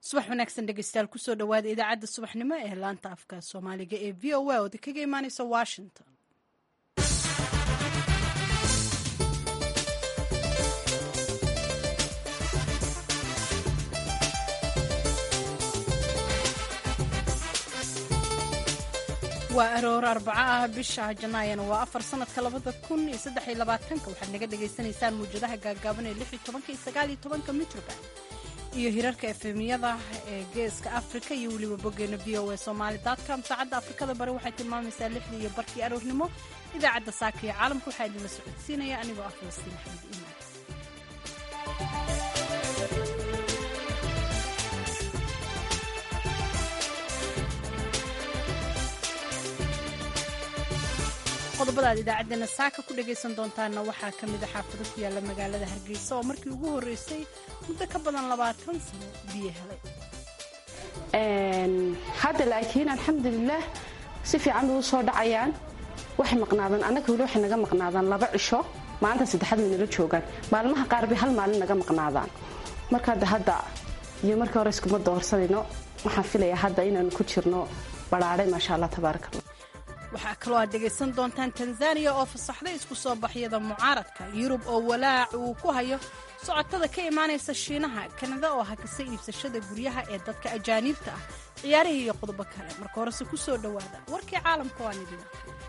subax wanaagsan dhegeystayaal kusoo dhawaada idaacadda subaxnimo ee laanta afka soomaaliga ee v o a oo kaga imaaneysa washington waa aroor arbaco ah bisha janaayana waa afar sanadka labada kun iyo saddex iyo labaatanka waxaad naga dhagaysanaysaan muwjadaha gaagaaban ee lix iyo tobanka iyo sagaal iyo tobanka mitroband iyo hirarka efemiyada ee geeska afrika iyo weliba boggeena v o a somaali com saacadda afrikada bari waxay tilmaamaysaa lixdii iyo barkii aroornimo idaacadda saaka iyo caalamka waxaa idinla socodsiinaya anigoo ah falastiin axmed iimaan qodobada aad idaacaddeenna saaka ku dhagaysan doontaanna waxaa ka mid a xaafado ku yaalla magaalada hargeysa oo markii ugu horreysay muddo ka badan labaatan sano biyo helay hadda laakiin alxamdulilaah si fiican bay u soo dhacayaan waxay maqnaadaan annaga weli waxay naga maqnaadaan laba cisho maalinta saddexaad way nala joogaan maalmaha qaar bay hal maalin naga maqnaadaan markaada hadda iyo markii hore iskuma doorsanayno waxaan filayaa hadda inaanu ku jirno badhaadhay maasha allah tabaaraka allah waxaa kaloo aad dhegaysan doontaan tanzaniya oo fasaxday isku soo baxyada mucaaradka yurub oo walaac uu ku hayo socotada ka imaanaysa shiinaha kanada oo hakisa iibsashada guryaha ee dadka ajaaniibta ah ciyaarihii iyo qodobo kale marka horese ku soo dhowaada warkii caalamka waan idin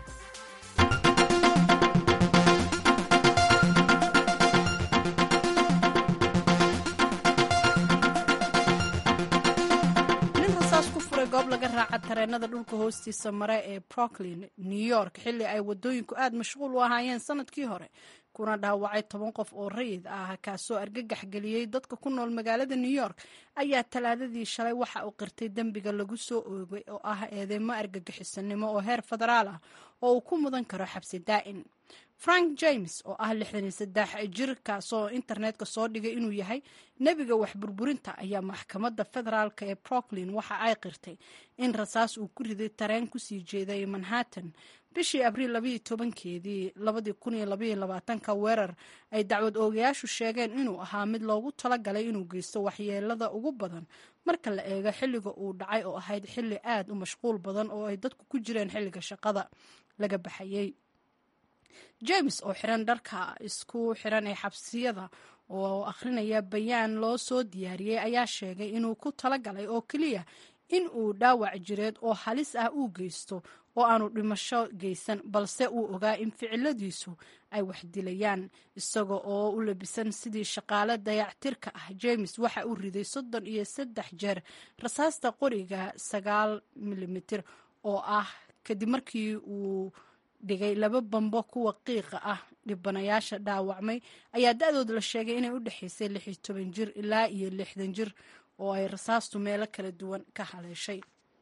goob laga raaca tareenada dhulka hoostiisa mare ee brooklyn new york xilli ay wadooyinku aad mashquul u ahaayeen sanadkii hore kuna dhaawacay toban qof oo rayid ah kaasoo argagax geliyey dadka ku nool magaalada new york ayaa talaadadii shalay waxa uu qirtay dembiga lagu soo oogay oo ah eedeymo argagixisanimo oo heer federaal ah oo uu ku mudan karo xabsi daa'in frank james oo ah lixdan iyo saddex jir kaasoo internetka soo dhigay inuu yahay nebiga waxburburinta ayaa maxkamadda federaalk ee brooklyn waxa ay qirtay in rasaas uu ku riday tareen kusii jeeday manhattan bishii abriil labaiyo tobankeedii labadii kun iyo labaiyo labaatanka weerar ay dacwad oogayaashu sheegeen inuu ahaa mid loogu talagalay inuu geysto waxyeelada ugu badan marka la eego xilliga uu dhacay oo ahayd xilli aad u mashquul badan oo ay dadku ku jireen xilliga shaqada laga baxayey james oo xiran dharka isku xiran ee xabsiyada oo akhrinaya bayaan loo soo diyaariyey ayaa sheegay inuu ku talagalay oo keliya in uu dhaawac jireed oo halis ah uu geysto oo aanu dhimasho geysan balse uu ogaa in ficiladiisu ay wax dilayaan isaga oo u labisan sidii shaqaale dayactirka ah james waxa uu riday soddon iyo saddex jeer rasaasta qoriga sagaal milimitir oo ah kadib markii uu dhigay laba bambo kuwa qiiqa ah dhibanayaasha dhaawacmay ayaa da-dood la sheegay inay u dhexaysay lix iyo toban jir ilaa iyo lixdan jir oo ay rasaastu meelo kala duwan ka haleeshay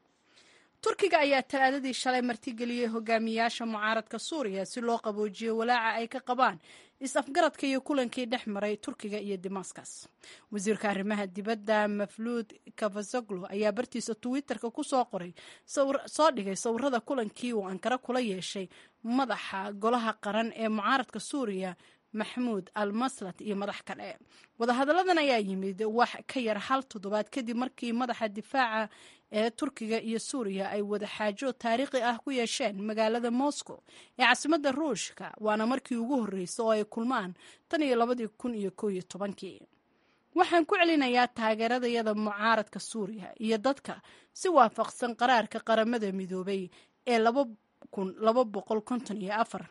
turkiga ayaa talaadadii shalay martigeliyey hogaamiyaasha mucaaradka suuriya si loo qaboojiyo walaaca ay ka qabaan is-afgaradka iyo kulankii dhex maray turkiga iyo damascus wasiirka arrimaha dibadda mafluud kafazoglo ayaa bartiisa twitterka ku soo qoray soo dhigay sawirada kulankii uu ankara kula yeeshay madaxa golaha qaran ee mucaaradka suuriya maxmuud al maslat iyo madax kale wadahadalladan ayaa yimid wax ka yar hal toddobaad kadib markii madaxa difaaca ee turkiga iyo suuriya ay wada xaajo taariikhi ah ku yeesheen magaalada moscow ee caasimadda ruushka waana markii ugu horreysay oo ay kulmaan tan iyo labadii kun iyo kow iyo tobankii waxaan ku celinayaa taageeradayada mucaaradka suuriya iyo dadka si waafaqsan qaraarka qaramada midoobay ee laba kun laba boqol konton iyo afar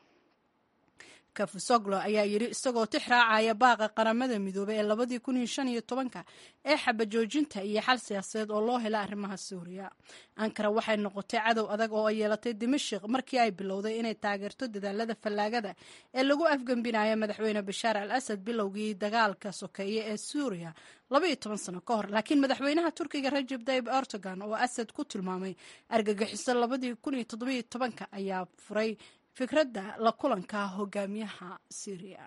kafusoglo ayaa yidhi isagoo tix raacaya baaqa qaramada midoobey ee labadii kun iyo shan iyo tobanka ee xabajoojinta iyo xal siyaasadeed oo loo hela arrimaha suuriya ankara waxay noqotay cadow adag oo ay yeelatay dimashik markii ay bilowday inay taageerto dadaalada fallaagada ee lagu afgembinayo madaxweyne bashaar al asad bilowgii dagaalka sokeeye ee suuriya labaiyo toban sano ka hor laakiin madaxweynaha turkiga rajab tayib erdogan oo asad ku tilmaamay argagixiso labadii kun iyo toddobiyo tobanka ayaa furay fikradda la kulanka hogaamiyaha syriya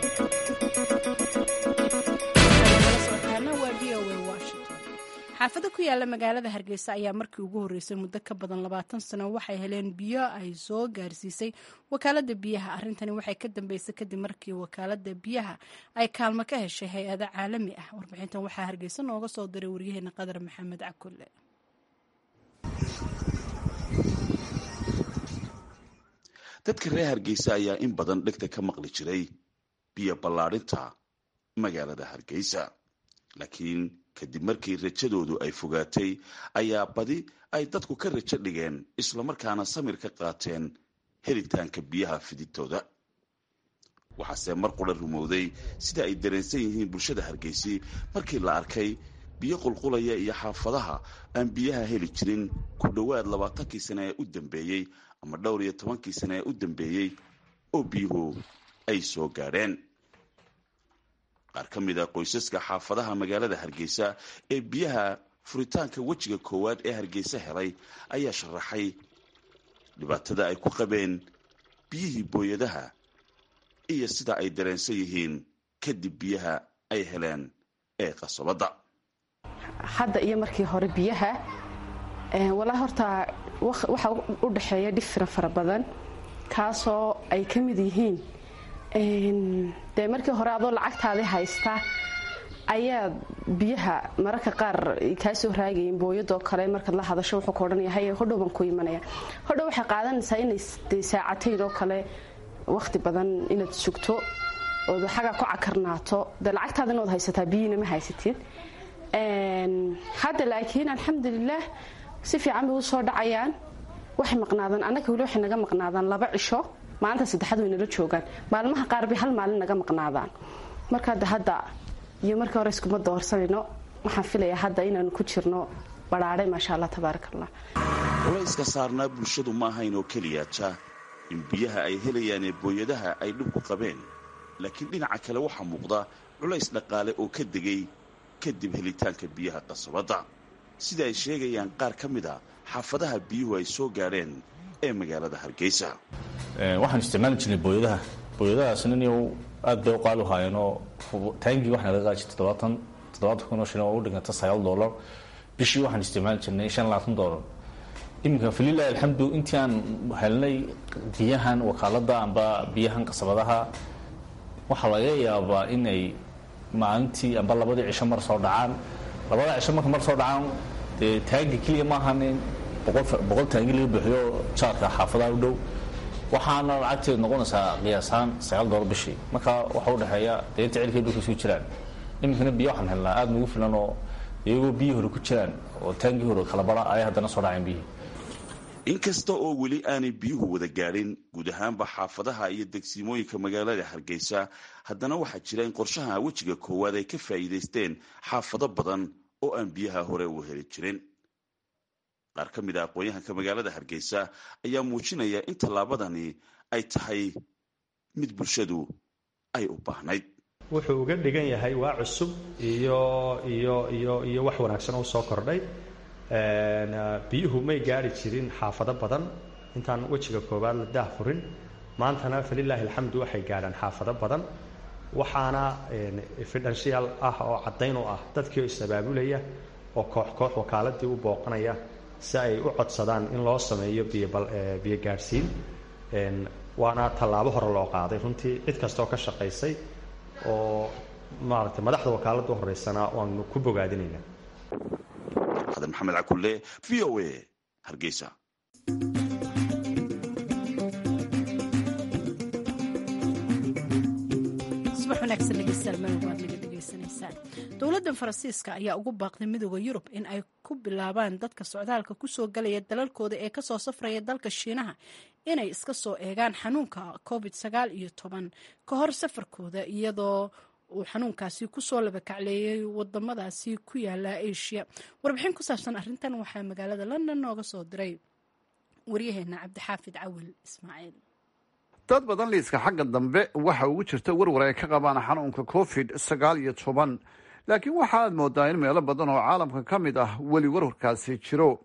xaafado ku yaala magaalada hargeysa ayaa markii ugu horreysay muddo ka badan labaatan sano waxay heleen biyo ay soo gaarsiisay wakaalada biyaha arrintani waxay ka dambeysay kadib markii wakaalada biyaha ay kaalmo ka heshay hay-ado caalami ah warbixintan waxaa hargeysa nooga soo diray waryaheena qadar maxamed cakulle dadka reer hargeysa ayaa in badan dhegta ka maqli jiray biyo ballaadhinta magaalada hargeysa laakiin kadib markii rajadoodu ay fogaatay ayaa badi ay dadku ka rajo dhigeen islamarkaana samir ka qaateen helitaanka biyaha fidintooda waxaase mar qura rumowday sida ay dareensan yihiin bulshada hargeysi markii la arkay biyo qulqulaya iyo xaafadaha aan biyaha heli jirin ku dhowaad labaatankii sane ee u dambeeyey ama dhowr iyo tobankii sane ee u dambeeyey oo biyuhu ay soo gaadheen qaar ka mid a qoysaska xaafadaha magaalada hargeysa ee biyaha furitaanka wejiga koowaad ee hargeysa helay ayaa sharaxay dhibaatada ay ku qabeen biyihii booyadaha iyo sida ay dareensan yihiin kadib biyaha ay heleen ee qasobadda hadda iyo markii hore biyaha walaa horta waxaa u dhexeeya dhifira fara badan kaasoo ay ka mid yihiin dee markii hore adoo lacagtaadi haysta ayaa biyaha mararka qaar kaa soo raagayin booyadoo kale markaad la hadasho wuxuu ka odhanaya haye hodhow baan ku imanaya hodhow waxay qaadanaysaa inay de saacatayn oo kale wakhti badan inaad sugto ood xagaa ku cakarnaato dee lacagtaada inaad haysataa biyiina ma haysatid hadda laakiin alxamdulilaah si fiican bay u soo dhacayaan waxay maqnaadaan annaga weli waxay naga maqnaadaan laba cisho maalinta saddexaad way nala joogaan maalmaha qaar bay hal maalin naga maqnaadaan markaada hadda iyo markii hore iskuma doorsanayno waxaan filayaa hadda inaanu ku jirno badhaadhay maasha allah tabaaraka allah culayska saarnaa bulshadu ma ahayn oo keliyaata in biyaha ay helayaan ee booyadaha ay dhibku qabeen laakiin dhinaca kale waxaa muuqda culays dhaqaale oo ka degay kadib helitaanka biyaha qasabadda sida ay sheegayaan qaar ka mid a xaafadaha biyuhu ay soo gaadheen ee magaalada hargeysa waxaan isticmaali jirnay booyadaha booyadahaasna niyow aad bay u qaali u haayeenoo taangii waxaa laga qaadi jirtay toddobaatan toddobaatan kun oo shilin oo u dhiganta sagaal doolar bishii waxaan isticmaali jirnay shan labaatan doolar iminka falilahi alxamdu intii aan helnay biyahan wakaaladda amba biyahan qasabadaha waxaa laga yaabaa inay maalintii amba labadii cisho mar soo dhacaan labada cisho marka mar soo dhacaan dee taagi keliya maahan in boqol taagi laga buuxiyo jaarka xaafadaha u dhow waxaana lacagteedu noqonaysaa qiyaasaan sagaal doolar bishii marka waxa u dhexeeya dee inta cilkay dhulka suu jiraan iminkana biyo waxaan helnaa aada nagu filan oo iyagoo biyi hore ku jiraan oo taangii hore kala bara ayay haddana soo dhaceen biyihii inkasta oo weli aanay biyuhu wada gaadhin guud ahaanba xaafadaha iyo degsiimooyinka magaalada hargeysa haddana waxaa jira in qorshaha wejiga koowaad ay ka faa'iidaysteen xaafado badan oo aan biyaha hore u heli jirin qaar ka mid a aqoon-yahanka magaalada hargeysa ayaa muujinaya in tallaabadani ay tahay mid bulshadu ay u baahnayd wuxuu uga dhigan yahay waa cusub iyo iyo iyo iyo wax wanaagsan oo soo kordhay biyuhu may gaari jirin xaafado badan intaan wejiga koowaad la daah furin maantana falilaahi alxamdu waxay gaadhaan xaafado badan waxaana fidhanshiyaal ah oo caddayn u ah dadkii oo is-abaabulaya oo koox koox wakaaladii u booqanaya si ay u codsadaan in loo sameeyo biyo gaadhsiin waana tallaabo hore loo qaaday runtii cid kastaoo ka shaqaysay oo maaragtay madaxda wakaaladda u horeysana waanu ku bogaadinaynaa xadan maxamed cakulle v o a hargeysa subax wanaagsan dhegeystayaal meel waad naga dhegeysanaysaan dowladda faransiiska ayaa ugu baaqday midooda yurub in ay ku bilaabaan dadka socdaalka kusoo galaya dalalkooda ee kasoo safraya dalka shiinaha inay iska soo eegaan xanuunka covid sagaal iyo toban ka hor safarkooda iyadoo uu xanuunkaasi kusoo labakacleeyay wadamadaasi ku yaala asia warbixin ku saabsan arintan waxaa magaalada london nooga soo diray waryaheena cabdixaafid cawil ismaaciil dad badan liiska xagga dambe waxa ugu jirta warwar ay ka qabaan xanuunka covid sagaal iyo toban laakiin waxa aad moodaa in meelo badan oo caalamka ka mid ah weli warwarkaasi jiro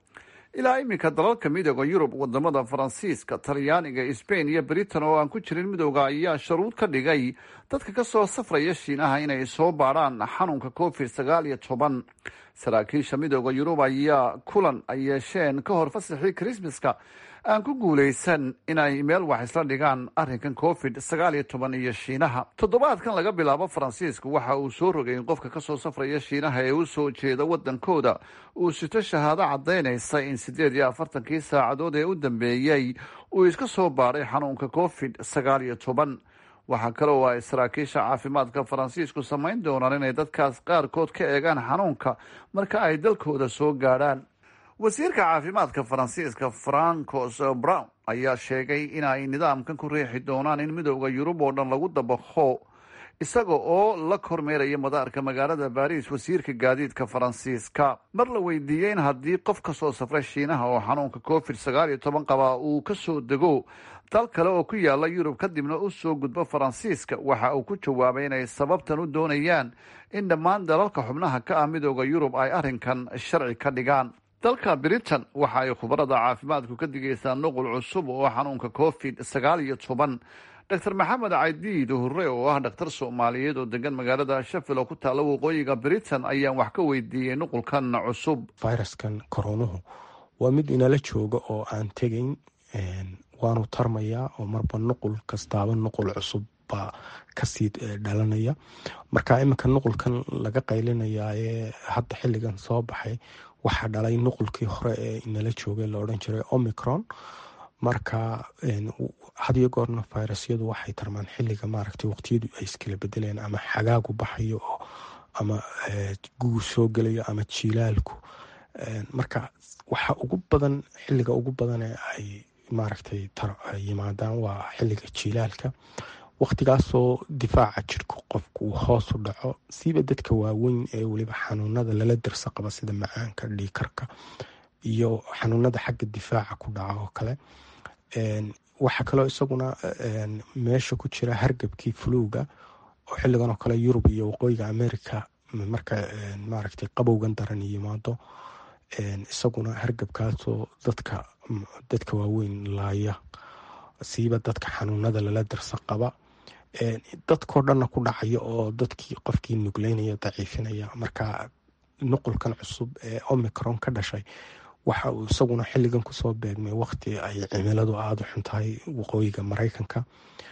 ilaa iminka dalalka midooda yurub wadamada faransiiska talyaaniga sbain iyo britain oo aan ku jirin midooda ayaa sharuud ka dhigay dadka kasoo safraya shiinaha inay soo baadhaan xanuunka covid sagaal iyo toban saraakiisha midooda yurub ayaa kulan ay yeesheen ka hor fasaxii krismaska aan ku guulaysan inay meel wax isla dhigaan arrinkan covid sagaal iyo toban iyo shiinaha toddobaadkan laga bilaabo faransiisku waxa uu soo rogay in qofka kasoo safraya shiinaha ee u soo jeeda wadankooda uu sito shahaado caddaynaysa in siddeed iyo afartankii saacadood ee u dambeeyey uu iska soo baadhay xanuunka covid sagaal iyo toban waxaa kale oo ay saraakiisha caafimaadka faransiisku samayn doonaan inay dadkaas qaarkood ka eegaan xanuunka marka ay dalkooda soo gaadhaan wasiirka caafimaadka faransiiska francos brown ayaa sheegay in ay nidaamkan ku riixi doonaan in midooda yurub oo dhan lagu dabaqo isaga oo la kormeeraya madaarka magaalada baris wasiirka gaadiidka faransiiska mar la weydiiyey in haddii qof kasoo safray shiinaha oo xanuunka covid sagaal iyo toban qabaa uu kasoo dego dal kale oo ku yaala yurub kadibna u soo gudbo faransiiska waxa uu ku jawaabay inay sababtan u doonayaan in dhammaan dalalka xubnaha ka ah midooda yurub ay arrinkan sharci ka dhigaan dalka britain waxa ay khubarada caafimaadku ka digaysaa nuqul cusub oo xanuunka covid sagaal iyo toban dor maxamed cadiid hurre oo ah dhakhtar soomaaliyeed oo degan magaalada shafil oo ku taalla waqooyiga britain ayaan wax ka weydiiyey nuqulkan cusub viruskan koronuhu waa mid inala jooga oo aan tegayn waanu tarmayaa oo marba nuqul kastaaba nuqul cusub baa kasii dhalanaya marka iminka nuqulkan laga qaylinayaa ee hadda xilligan soo baxay waxaa dhalay nuqulkii hore ee inala joogay la odhan jiray omicron marka hadiyo goorna virusyadu waxay tarmaan xiliga maaragtay waqtiyadu ay iskala bedelayaan ama xagaagu baxayo oo ama gugu soo gelayo ama jiilaalku marka waxa ugu badan xiliga ugu badan ee ay maaragtay yimaadaan waa xiliga jiilaalka waqtigaasoo difaaca jirku qofku uu hoos u dhaco siiba dadka waaweyn ee weliba xanuunada lala dirsa qaba sida macaanka dhiikarka iyo xanuunada xagga difaaca ku dhaca oo kale waxaa kaloo isaguna meesha ku jira hargabkii fuluuga oo xiligan oo kale yurub iyo waqooyiga america marka maaragtay qabowgan daran yimaado isaguna hargabkaasoo dadka dadka waaweyn laaya siiba dadka xanuunada lala dirsa qaba dadkoo dhanna ku dhacaya oo dadkii qofkii nugleynaya daciifinaya marka nuqulkan cusub ee omicron ka dhashay waxa uu isaguna xiligan kusoo beegmay waqti ay cimiladu aada u xun tahay waqooyiga maraykanka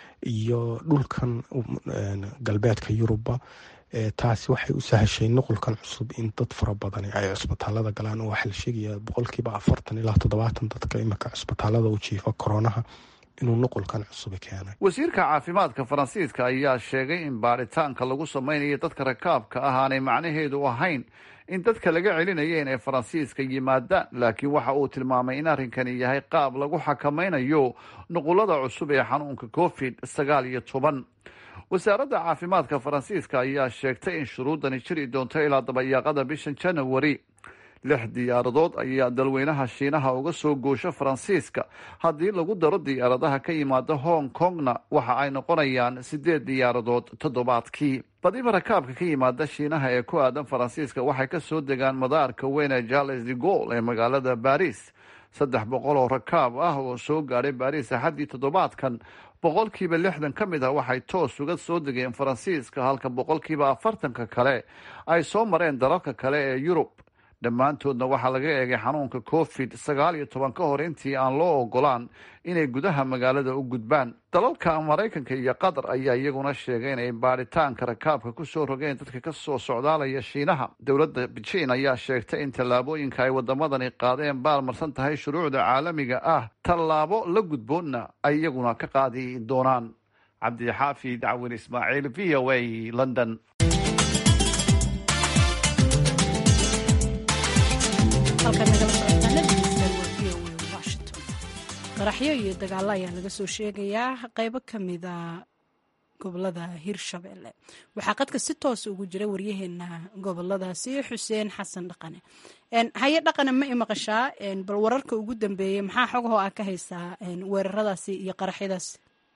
iyo dhulkan galbeedka yurubba taasi waxay u sahashay nuqulkan cusub in dad fara badan ay cusbitaalada galaan oo waxaa la sheegaya boqolkiiba afartan ilaa toddobaatan dadka iminka cusbitaalada u jiifa koronaha inuu nuqulkan cusub keenay wasiirka caafimaadka faransiiska ayaa sheegay in baaritaanka lagu samaynayo dadka rakaabka ah aanay macnaheedu ahayn in dadka laga celinaya inay faransiiska yimaadaan laakiin waxa uu tilmaamay in arrinkani yahay qaab lagu xakamaynayo nuqulada cusub ee xanuunka covid sagaal iyo toban wasaaradda caafimaadka faransiiska ayaa sheegtay in shuruudani jiri doonto ilaa dabayaaqada bishan janawari lix diyaaradood ayaa dalweynaha shiinaha uga soo goosho faransiiska haddii lagu daro diyaaradaha ka yimaada hong kongna waxa ay noqonayaan siddeed diyaaradood toddobaadkii badiba rakaabka ka yimaada shiinaha ee ku aadan faransiiska waxay ka soo degaan madaarka weyne charles de gol ee magaalada baris saddex boqol oo rakaab ah oo soo gaadhay baris axaddii toddobaadkan boqolkiiba lixdan ka mid ah waxay toos uga soo degeen faransiiska halka boqolkiiba afartanka kale ay soo mareen dalalka kale ee yurub dhammaantoodna waxaa laga eegay xanuunka covid sagaal iyo toban ka hor intii aan loo ogolaan inay gudaha magaalada u gudbaan dalalka maraykanka iyo qatar ayaa iyaguna sheegay inay baadhitaanka rakaabka kusoo rogeen dadka kasoo socdaalaya shiinaha dowladda beijing ayaa sheegtay in tallaabooyinka ay wadamadani qaadeen baalmarsan tahay shuruucda caalamiga ah tallaabo la gudboonna ay iyaguna ka qaadi doonaan cabdixaafi dacwin ismaaciil v o a london qaraxyo iyo dagaalo ayaa laga soo sheegayaa qeybo ka mida gobolada hirshabelle waxaa qadka si toosa ugu jira waryaheena goboladaasi xuseen xasan dhaqane haye dhaqane ma i maqashaa bal wararka ugu dambeeyey maxaa xogahoo aa ka haysaa weeraradaasi iyo qaraxyadaasi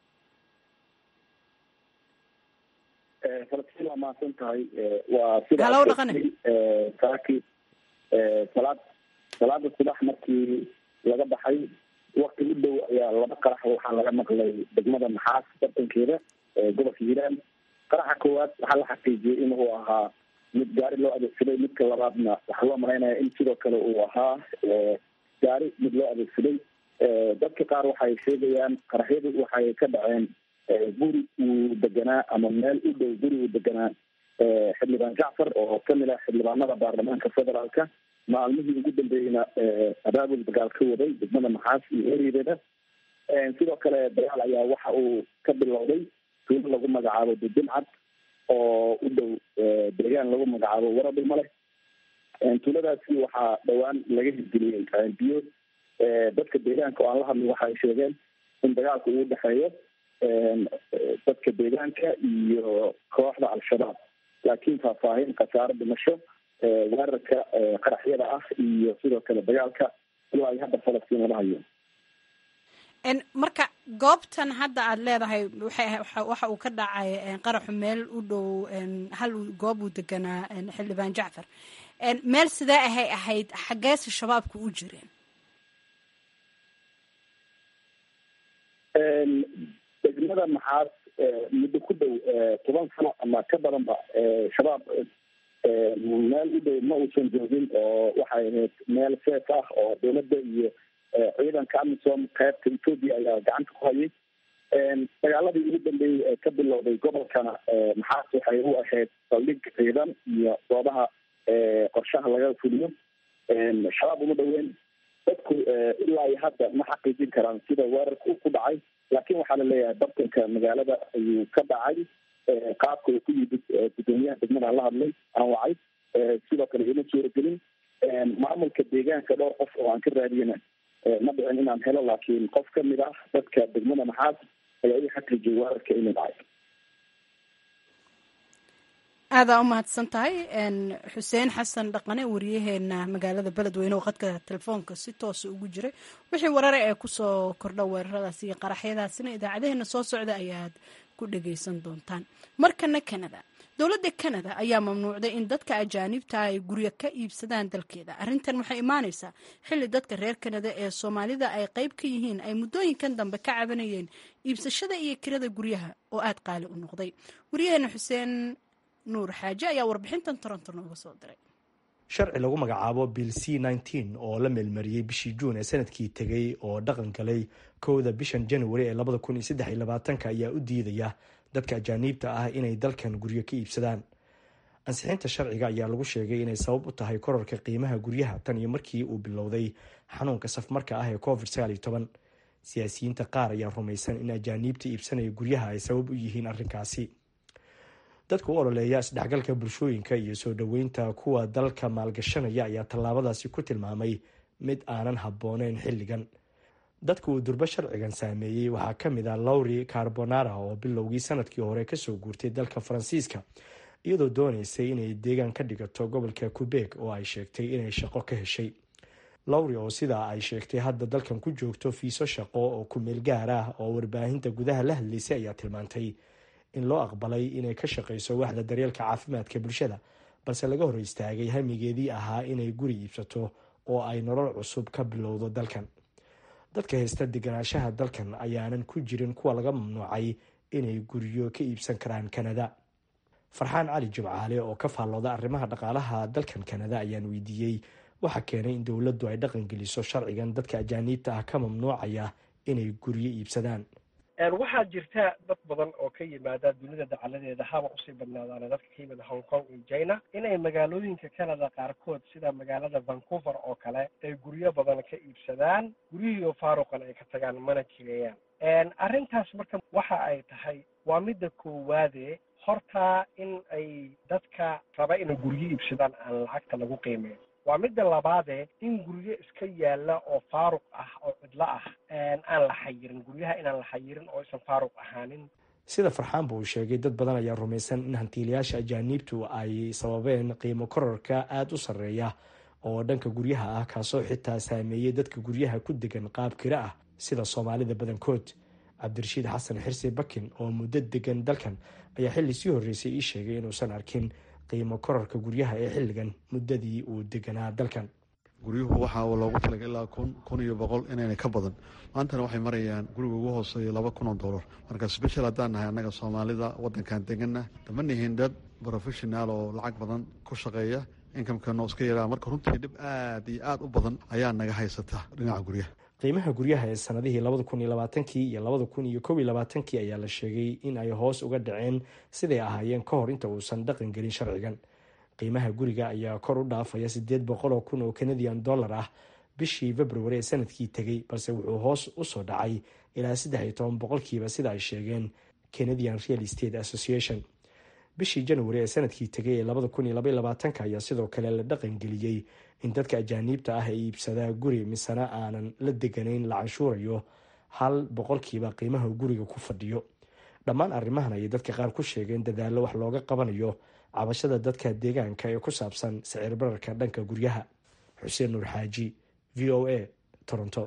falastiin waa mahadsan tahay waa sida halow dhaqane saaki salaad salaada subax markii laga baxay wakti u dhow ayaa laba qarax waxaa laga maqlay degmada maxaas bartankeeda gobolka hiiraan qaraxa koowaad waxaa la xaqiijiyey in uu ahaa mid gaari loo adeegsaday midka labaadna waxaa loo malaynaya in sidoo kale uu ahaa gaari mid loo adeegsaday dadka qaar waxay sheegayaan qaraxyadu waxay ka dhaceen guri uu deganaa ama meel u dhow guri uu deganaa xildhibaan jacfar oo kamid ah xildhibaanada baarlamaanka federaalka maalmihii ugu dambeeyeyna abaabul dagaal ka waday degmada maxaas iyo ereyadeeda sidoo kale dagaal ayaa waxa uu ka bilowday tuulo lagu magacaabo dudulcad oo u dhow deegaan lagu magacaabo waradhumale tuuladaasi waxaa dhowaan laga hirgeliyey biyo dadka deegaanka oo aan la hadlay waxa ay sheegeen in dagaalka uu dhexeeyo dadka deegaanka iyo kooxda al-shabaab laakiin faahfaahin khasaaro dhimasho weerarka qaraxyada ah iyo sidoo kale dagaalka ilaa ay hadda falastiin lama hayo marka goobtan hadda aad leedahay waxa uu ka dhacay qaraxu meel u dhow hal goob uu deganaa xildhibaan jacfar meel sidee ahay ahayd xaggeese shabaabku u jireen degmada maxaad muddo ku dhow toban sano ama ka badanba shabaab meel u dhow ma uusan joogin oo waxay ahayd meel seef ah oo dowladda iyo ciidanka amisom qaybta ethoopia ayaa gacanta ku hayay dagaaladii ugu dambeeyey ee ka bilowday gobolkana maxaas waxay u ahayd saldhig ciidan iyo goobaha qorshaha laga fuliyo shabaab uma dhoweyn dadku ilaa iyo hadda ma xaqiijin karaan sida weerarka uu ku dhacay laakiin waxaa la leeyahay bartanka magaalada ayuu ka dhacay qaabka uu ku yimid gudoomiyaha degmada la hadlay aan wacay sidoo kale ima suuragelin maamulka deegaanka dhowr qof oo aan ka raadiyana ma dhicin inaan helo laakiin qof kamid ah dadka degmada maxaas ayaa ii xaqiijiyay weerarka inuu dhacay aadaa u mahadsan tahay xuseen xasan dhaqane wariyaheena magaalada beledweyne oo khadka telefoonka si toosa ugu jiray wixii warare ee kusoo kordha weeraradaas iyo qaraxyadaasina idaacadeheena soo socda ayaad ku dhagaysan doontaan markana canada dowladda canada ayaa mamnuucday in dadka ajaanibta ay guryo ka iibsadaan dalkeeda arrintan waxay imaanaysaa xilli dadka reer canada ee soomaalida ay qayb ka yihiin ay muddooyinkan dambe ka cabanayeen iibsashada iyo kirada guryaha oo aada qaali u noqday wariyaheena xuseen nuur xaaje ayaa warbixintan toronto nooga soo diray sharci lagu magacaabo bill c nneteen oo la meelmariyey bishii juun ee sanadkii tegay oo dhaqan galay kowda bishan januari ee labada kun iyo saddex iyo labaatanka ayaa u diidaya dadka ajaaniibta ah inay dalkan guryo ka iibsadaan ansixinta sharciga ayaa lagu sheegay inay sabab u tahay korarka qiimaha guryaha tan iyo markii uu bilowday xanuunka safmarka ah ee covid sagaal iyo toban siyaasiyiinta qaar ayaa rumaysan in ajaaniibta iibsanaya guryaha ay sabab u yihiin arrinkaasi dadka u ololeeya isdhexgalka bulshooyinka iyo soo dhoweynta kuwa dalka maalgashanaya ayaa tallaabadaasi ku tilmaamay mid aanan habbooneyn xilligan dadka uu durbo sharcigan saameeyey waxaa ka mid ah lowri carbonara oo bilowgii sanadkii hore kasoo guurtay dalka faransiiska iyadoo dooneysay inay deegaan ka dhigato gobolka qubeeg oo ay sheegtay inay shaqo ka heshay lowri oo sidaa ay sheegtay hadda dalkan ku joogto fiiso shaqo oo ku-meel gaar ah oo warbaahinta gudaha la hadlaysay ayaa tilmaantay in loo aqbalay inay ka shaqayso waxda daryeelka caafimaadka bulshada balse laga hor istaagay hamigeedii ahaa inay guri iibsato oo ay nolol cusub ka bilowdo dalkan dadka haysta deganaanshaha dalkan ayaanan ku jirin kuwa laga mamnuucay inay guryo ka iibsan karaan kanada farxaan cali jimcaale oo ka faallooda arrimaha dhaqaalaha dalkan kanada ayaan weydiiyey waxaa keenay in dowladdu ay dhaqan geliso sharcigan dadka ajaaniibta ah ka mamnuucaya inay guryo iibsadaan waxaa jirta dad badan oo ka yimaada dunida dacaladeeda haba usii badnaadaana dadka ka yimid hong kong iyo china inay magaalooyinka canada qaarkood sida magaalada vancouver oo kale ay guryo badan ka iibsadaan guryihiioo faaruqan ay ka tagaan mana jireeyaan arrintaas marka waxa ay tahay waa midda koowaade hortaa in ay dadka raba inay guryo iibsadaan aan lacagta lagu qiimeyn waa midda labaadee in guryo iska yaalla oo faaruq ah oo cidlo ah aan la xayirin guryaha inaan la xayirin oo aysan faaruq ahaanin sida farxaanba uu sheegay dad badan ayaa rumaysan in hantiilayaasha ajaaniibtu ay sababeen qiimo korarka aada u sarreeya oo dhanka guryaha ah kaasoo xitaa saameeyey dadka guryaha ku degan qaab kira ah sida soomaalida badankood cabdirashiid xasan xirsi bakin oo muddo degan dalkan ayaa xilli sii horreysay ii sheegay inuusan arkin qiimo korarka guryaha ee xilligan muddadii uu deganaa dalkan guryuhu waxaa loogu talagay ilaa kun kun iyo boqol inayna ka badan maantana waxay marayaan guriga ugu hooseeya laba kun oo dollar marka special haddaan nahay annaga soomaalida waddankan deganna dama nihin dad professional oo lacag badan ku shaqeeya inkamkano iska yaraa marka runtii dhib aad iyo aad u badan ayaa naga haysata dhinaca guryaha qiimaha guryaha ee sanadihii labada kun iyo labaatankii iyo labada kun iyo kob iyo labaatankii ayaa la sheegay in ay hoos uga dhaceen siday ahaayeen ka hor inta uusan dhaqan gelin sharcigan qiimaha guriga ayaa kor u dhaafaya sideed boqol oo kun oo canadian dollar ah bishii februari ee sanadkii tegey balse wuxuu hoos usoo dhacay ilaa saddex iyo toban boqolkiiba sida ay sheegeen canadian real state association bishii januari ee sanadkii tegay ee labada kun iyo labaiyo labaatanka ayaa sidoo kale la dhaqan geliyey in dadka ajaaniibta ah ee iibsadaa guri misena aanan la deganayn la canshuurayo hal boqolkiiba qiimaha guriga ku fadhiyo dhammaan arrimahan ayay dadka qaar ku sheegeen dadaallo wax looga qabanayo cabashada dadka deegaanka ee ku saabsan sicir bararka dhanka guryaha xuseen nuur xaaji v o a toronto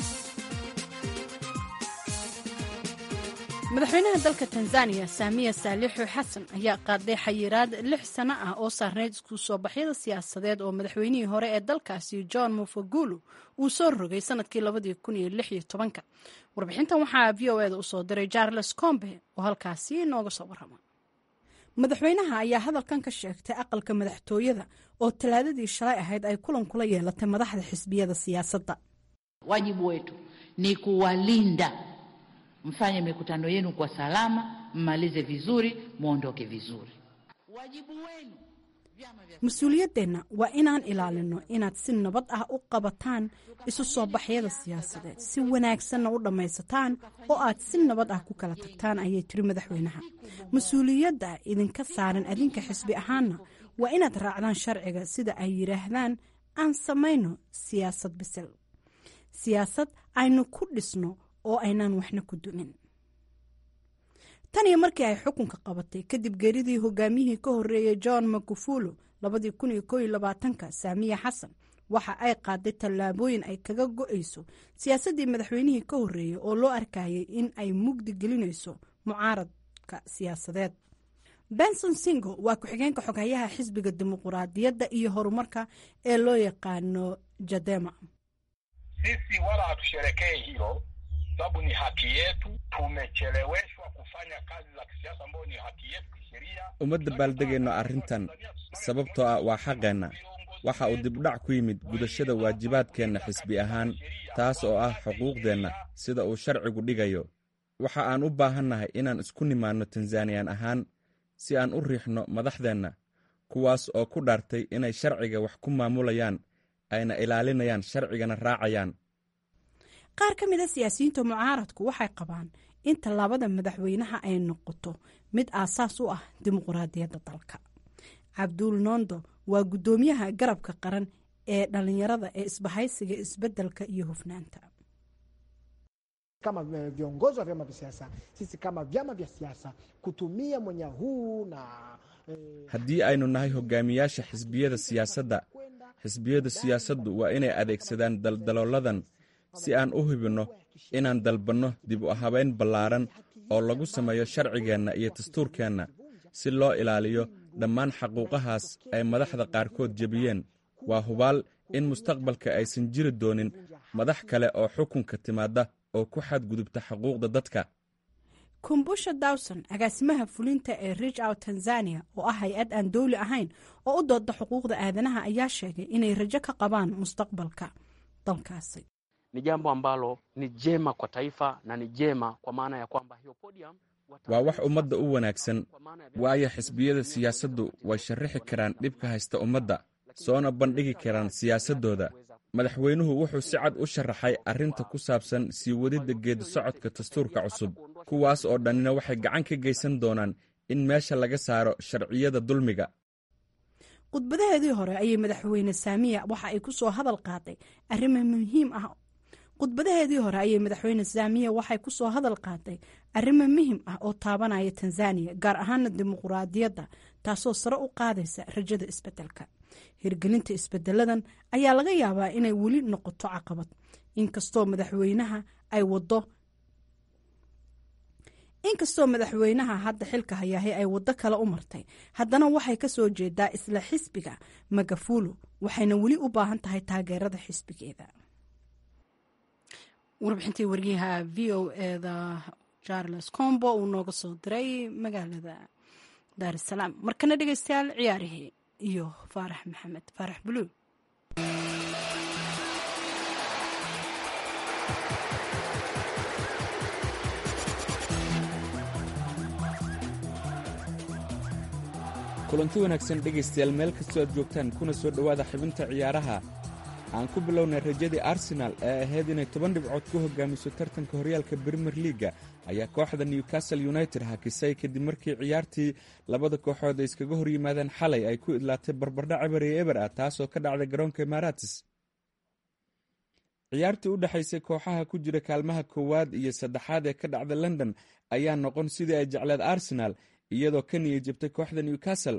madaxweynaha dalka tanzaniya saamiya saalixu xasan ayaa qaaday xayiraad lix sano ah oo saarneyd isku soo baxyada siyaasadeed oo madaxweynihii hore ee dalkaasi john mufagulu uu soo rogay sanadkii labadii kun iyo lix iyo tobanka warbixintan waxaa v o eda usoo diray charles combe oo halkaasi nooga soo warrama madaxweynaha ayaa hadalkan ka sheegtay aqalka madaxtooyada oo talaadadii shalay ahayd ay kulan kula yeelatay madaxda xisbiyada siyaasadda wajibu wetu ni kuwalinda mfanye mikutano yenu kwa salama, mmalize vizuri, mwondoke vizuri. Wajibu wenu mas-uuliyaddeenna waa inaan ilaalino inaad si nabad ah u qabataan isu soo baxyada siyaasadeed si wanaagsanna u dhammaysataan oo aad si nabad ah ku kala tagtaan ayay tiri madaxweynaha mas-uuliyadda idinka saaran adinka xisbi ahaanna waa inaad raacdaan sharciga sida ay yidhaahdaan aan samayno siyaasad bisil siyaasad aynu ku dhisno oo aynaan waxna ku dumin tan iyo markii ay xukunka qabatay kadib geeridii hogaamiyihii ka horreeyay john makufulo labadii kun iyo koo iyo labaatanka saamiya xasan waxa ay qaaday tallaabooyin ay kaga go-ayso siyaasaddii madaxweynihii ka horreeyey oo loo arkayay in ay mugdi gelinayso mucaaradka siyaasadeed benson singo waa ku-xigeenka xoghayaha xisbiga dimuquraadiyadda iyo horumarka ee loo yaqaano jadema sisi wala hatusherekee hilo sababu ni haki yetu. Tumecheleweshwa kufanya kazi za kisiasa ambayo ni haki yetu kisheria. uma dabaaldegayno arrintan sababtoo ah waa xaqeenna waxa uu dibdhac ku yimid gudashada waajibaadkeenna xisbi ahaan taas oo ah xuquuqdeenna sida uu sharcigu dhigayo waxa aan u baahannahay inaan isku nimaanno tanzaniyan ahaan si aan u riixno madaxdeenna kuwaas oo ku dhaartay inay sharciga wax ku maamulayaan ayna ilaalinayaan sharcigana raacayaan qaar ka mid a siyaasiyiinta mucaaradku waxay qabaan in tallaabada madaxweynaha ay noqoto mid aasaas u ah dimuquraadiyadda dalka cabduul nondo waa guddoomiyaha garabka qaran ee dhalinyarada ee isbahaysiga isbeddelka iyo hufnaanta kama viongozi wa vyama vya siasa sisi kama vyama vya siasa kutumia mwanya huu na eh, haddii aynu nahay hogaamiyaasha xisbiyada siyaasadda xisbiyada siyaasaddu waa inay adeegsadaan daldalooladan si aan u hubinno inaan dalbanno dib u habayn ballaaran oo lagu sameeyo sharcigeenna iyo dastuurkeenna si loo ilaaliyo dhammaan xaquuqahaas ay madaxda qaarkood jebiyeen waa hubaal in mustaqbalka aysan jiri doonin madax kale oo xukunka timaadda oo ku xadgudubta xuquuqda dadka kumbusha dawson agaasimaha fulinta ee rich out tanzania oo ah hay-ad aan dowli ahayn oo u dooda xuquuqda aadanaha ayaa sheegay inay rajo ka qabaan mustaqbalka dalkaasi ni jambo ambalo ni jema kwa taifa na ni jema kwa maana ya kwamba hiyo podium waa wax ummadda u wanaagsan waayo xisbiyada siyaasaddu way sharrixi karaan dhibka haysta ummadda soona bandhigi karaan siyaasaddooda madaxweynuhu wuxuu si cad u sharaxay arrinta ku saabsan sii wadidda geedi socodka dastuurka cusub kuwaas oo dhannina waxay gacan ka geysan doonaan in meesha laga saaro sharciyada dulmiga khudbadaheedii hore ayay madaxweyne saamiya waxa ay ku soo hadal qaaday arrimo muhiim ah khudbadaheedii hore ayay madaxweyne saamiya waxay ku soo hadal qaaday arrimo muhim ah oo taabanaya tanzaniya gaar ahaana dimuquraadiyadda taasoo sare u qaadaysa rajada isbeddelka hirgelinta isbedeladan ayaa laga yaabaa inay weli noqoto caqabad inkastoo madaxweynaha ay wado inkastoo madaxweynaha hadda xilka hayaahay ay waddo kale u martay haddana waxay ka soo jeedaa isla xisbiga magafulo waxayna weli u baahan tahay taageerada xisbigeeda warbixintii waryaha v o eda charles combo uu nooga soo diray magaalada daar es salaam markana dhegeystayaal ciyaarihii iyo faarax maxamed faarax buluug kulanti wanaagsan dhegaystayaal meel kastoo aad joogtaan kuna soo dhowaada xibinta ciyaaraha aan ku bilownay rajadii arsenaal ee ahayd inay toban dhibcood ku hogaamiso tartanka horyaalka brimer liaga ayaa kooxda newcastle united hakisay kadib markii ciyaartii labada kooxood ay iskaga hor yimaadeen xalay ay ku idlaatay barbardhac eber iyo eber ah taasoo ka dhacday garoonka imaratis ciyaartii u dhexaysay kooxaha ku jira kaalmaha koowaad iyo saddexaad ee ka dhacda london ayaa noqon sidii ay jecleed arsenaal iyadoo ka niya jabtay kooxda newcastle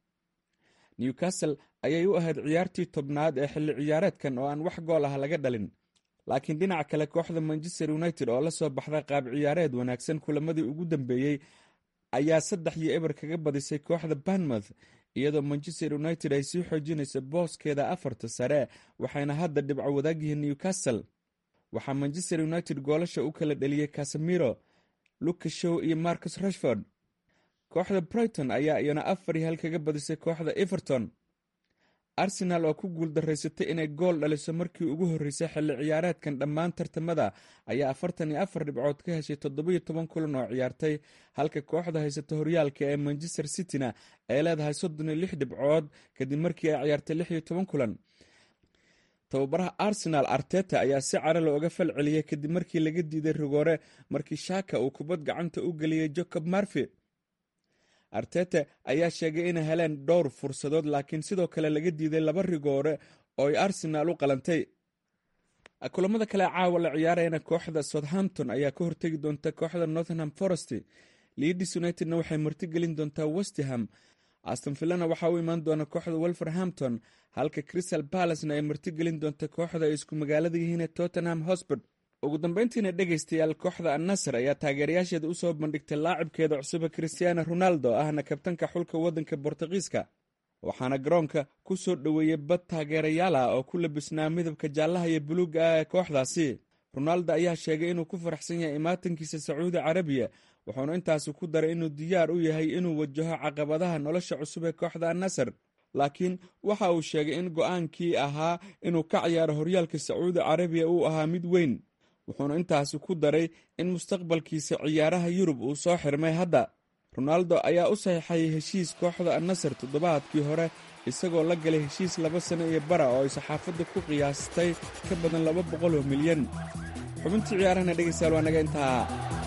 newcastle ayay u ahayd ciyaartii tobnaad ee xilli ciyaareedkan oo aan wax gool ah laga dhalin laakiin dhinaca kale kooxda manchester united oo la soo baxday qaab ciyaareed wanaagsan kulamadii ugu dambeeyey ayaa saddex iyo eber kaga badisay kooxda banmouth iyadoo manchester united ay sii xoojinayso booskeeda afarta sare waxayna hadda dhibco wadaagyihiin newcastle waxaa manchester united goolasha u kala dheliyey casamiro lucashow iyo marcus rashford kooxda brighton ayaa iyana afar iyo hal kaga badisay kooxda everton arsenaal oo ku guuldaraysatay inay gool dhaliso markii ugu horreysay xilli ciyaareedkan dhammaan tartamada ayaa afartan iyo afar dhibcood ka heshay toddobiyo toban kulan oo ciyaartay halka kooxda haysata horyaalka ee manchester cityna ay leedahay soddon iyo lix dhibcood kadib markii ay ciyaartay lix iyo toban kulan tababaraha arsenaal arteta ayaa si cara looga fal celiyey kadib markii laga diiday rigoore markii shaaka uu kubad gacanta u geliyey jacob marfi artete ayaa sheegay inay heleen dhowr fursadood laakiin sidoo kale laga diiday laba rigoore oo ay arsenaal u qalantay kulamada kale caawa la ciyaarayana kooxda southampton ayaa ka hortegi doonta kooxda northenham forest leadis unitedna waxay martigelin doontaa westham aston villana waxaa u imaan doona kooxda wolverhampton halka crystal balacena ay martigelin doonta kooxda ay isku magaalada yihiin tottenham hosbord ugu dambeyntiina dhegaystayaal kooxda annasar ayaa taageerayaasheeda u soo bandhigtay laacibkeeda cusube christiano ronaldo ahna kabtanka xulka waddanka bortugiiska waxaana garoonka ku soo dhoweeyey bad taageerayaal ah oo ku labisnaa midabka jaallaha iyo buluugga ah ee kooxdaasi ronaldo ayaa sheegay inuu ku faraxsan yahay imaatankiisa sacuudi carabiya wuxuuna intaasi ku daray inuu diyaar u yahay inuu wajaho caqabadaha nolosha cusub ee kooxda annasar laakiin waxa uu sheegay in go-aankii ahaa inuu ka ciyaaro horyaalka sacuudi carabiya uu ahaa mid weyn wuxuuna intaasi ku daray in mustaqbalkiisa ciyaaraha yurub uu soo xirmay hadda ronaldo ayaa u saxiixayay heshiis kooxda annasar toddobaadkii hore isagoo la galay heshiis laba sano iyo bara oo ay saxaafadda ku qiyaastay ka badan laba boqol oo milyan xubintii ciyaarahana dhegaystayaal waa naga intaa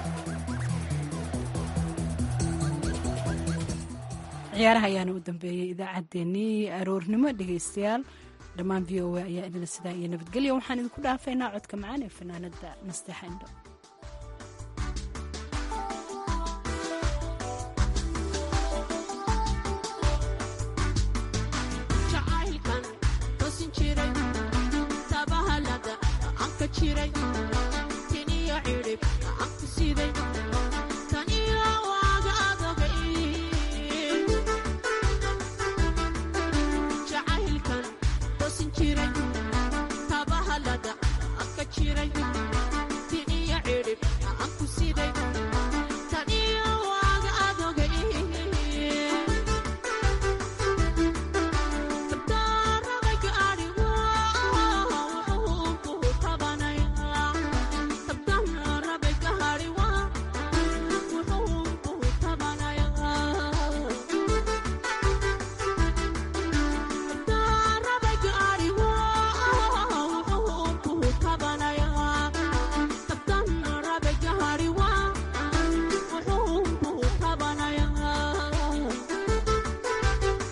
ciyaaraha ayaana u dambeeyey idaacaddeenii aroornimo dhegaystayaal dhammaan v o a ayaa idila sidaa iyo nabadgelya waxaan idinku dhaafaynaa codka macaan ee fanaanada nasteexa indho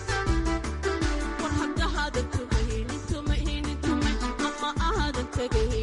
tagay